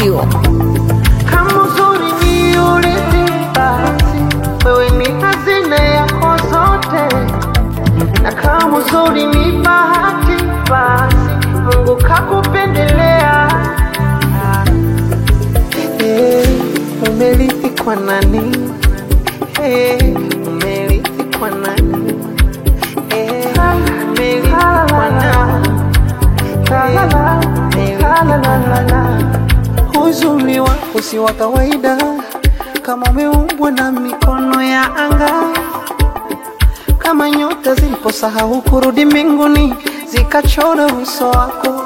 Studio. Kama uzuri ni urithi, basi wewe ni hazina yako zote, na kama uzuri ni bahati, basi Mungu kakupendelea. Hey, umerithi kwa nani? Hey, umerithi kwa nani? Hey, umerithi kwa nani? Hey, umerithi kwa nani? Uzuri wako si wa kawaida, kama umeumbwa na mikono ya anga, kama nyota ziliposahau kurudi mbinguni zikachora uso wako.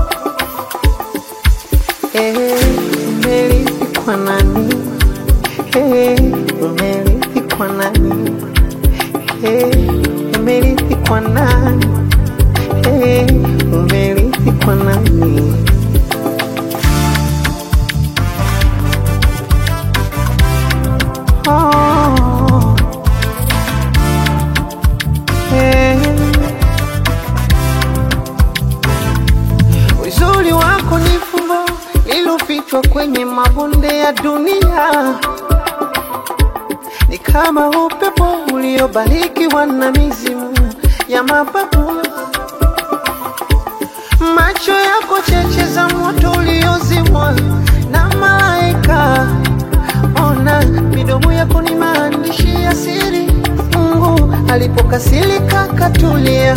Eh, umerithi kwa nani? Eh, umerithi kwa nani? Eh, umerithi kwa nani? Eh, umerithi kwa nani? Oh, eh. Uzuri wako ni fumbo lilofichwa kwenye mabonde ya dunia, ni kama upepo uliobarikiwa na mizimu ya mababu. Macho yako cheche za moto uliozimwa na malaika. Ona midomo yako ni maandishi ya siri, Mungu alipokasirika katulia.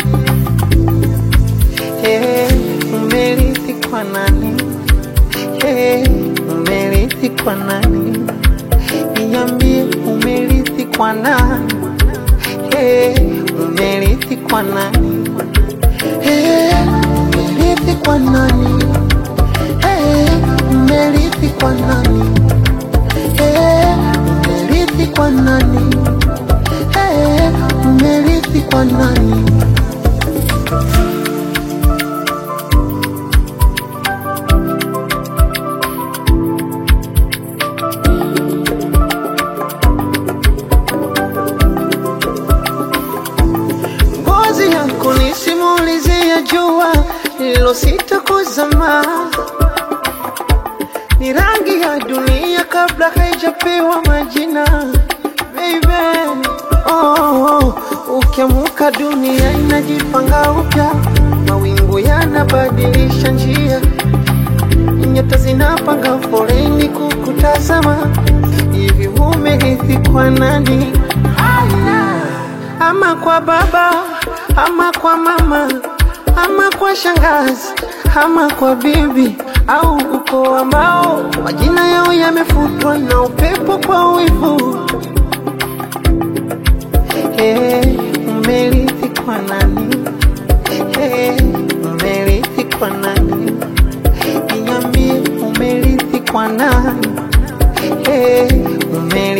Hey, umerithi kwa nani? Hey, umerithi kwa nani? Niambie umerithi kwa nani? Hey, umerithi kwa nani? Hey, umerithi kwa nani? Hey, umerithi kwa nani? Hey, umerithi kwa nani? Hey, umerithi kwa nani? Ngozi yako ni simulizi ya jua lililosita kuzama, ni rangi ya dunia kabla haijapewa majina. Baby, oh, oh, ukiamuka dunia inajipanga upya, mawingu yanabadilisha njia, nyota zinapanga foleni kukutazama. Hivi umerithi kwa nani? ama kwa baba ama kwa mama ama kwa shangazi ama kwa bibi au ukoo ambao majina yao yamefutwa na upepo kwa wivu. Hey, umerithi kwa nani?